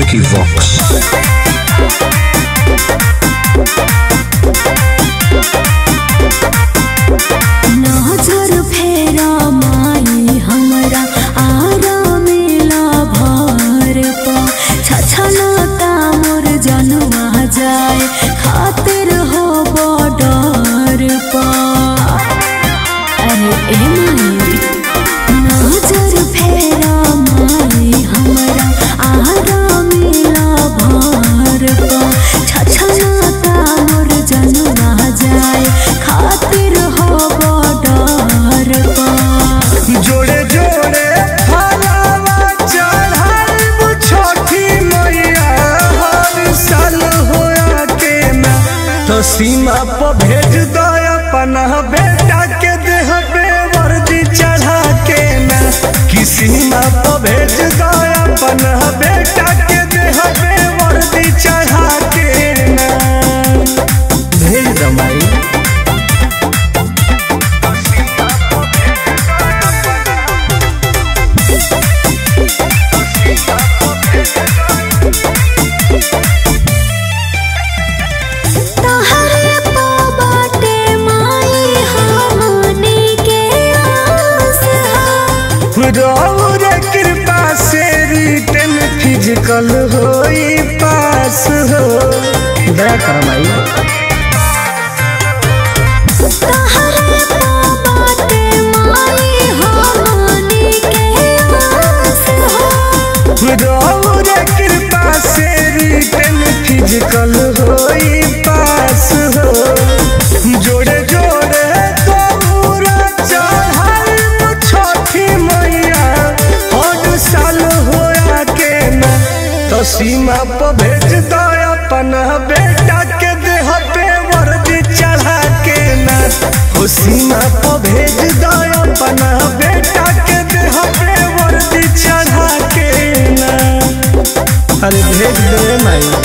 Vicky Vox. नजर फेरा माई हमरा आरा मेला भर पा छछलता मोर जनवा जाए खातिर हो बॉर्डर पा अरे ए माई नजर फेरा माई हमरा आरा मेला भर पा छछलता मोर जनवा जाए खातिर हो बॉर्डर पा जोड़े जोड़े फलावा चढ़ाई छोटी मैया हर साल होया के ना तो सीमा पर भेज दो अपना बेटा के देह पे वर्दी चढ़ा के ना कि सीमा पर भेज दो अपना बेटा के देह पे वर्दी चढ़ा के ना भेज दो माई तहरे पा बाटे माई हमनी के आस हा रौर कृपा से रिटर्न फिजिकल होई पास हो दया कर माई तहरे पा बाटे माई हमनी के आस हा रौर कृपा से रिटर्न फिजिकल होई पास हो जोड़े जोड़े तोरा चढ़ाई छोटी मैया हर साल होया के ना तो सीमा पर भेज दो अपना बेटा के देह पे वर्दी चढ़ा के ना हो सीमा पर भेज दो अपना बेटा के देह पे वर्दी चढ़ा के ना अरे भेज दे माई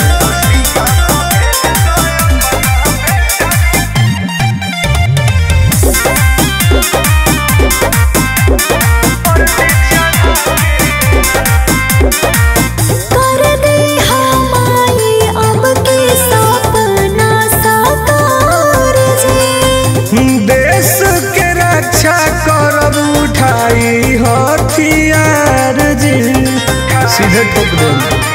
कर दे हमाई अब के सपना साकार जी देश के रक्षा करब उठाई हथियार जी सीधे ठोक दे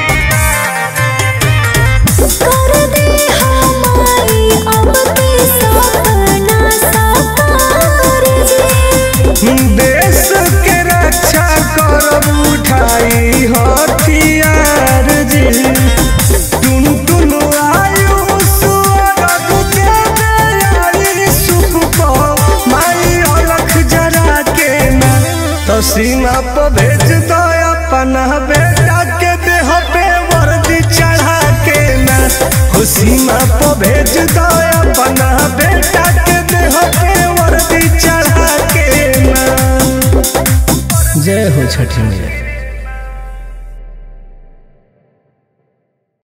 कर दे हमाई अब के सपना साकार जी देश के रक्षा करब उठाई हथियार जी टुन टुन आयु सुअरग के दयाली सुख को माई अलख जरा के ना तो सीमा पर भेज दो अपना बेटा के देह पे वर्दी चढ़ा के ना हो सीमा पर भेज दो अपना बेटा के देह पे वर्दी चढ़ा के ना जय हो छठी मैया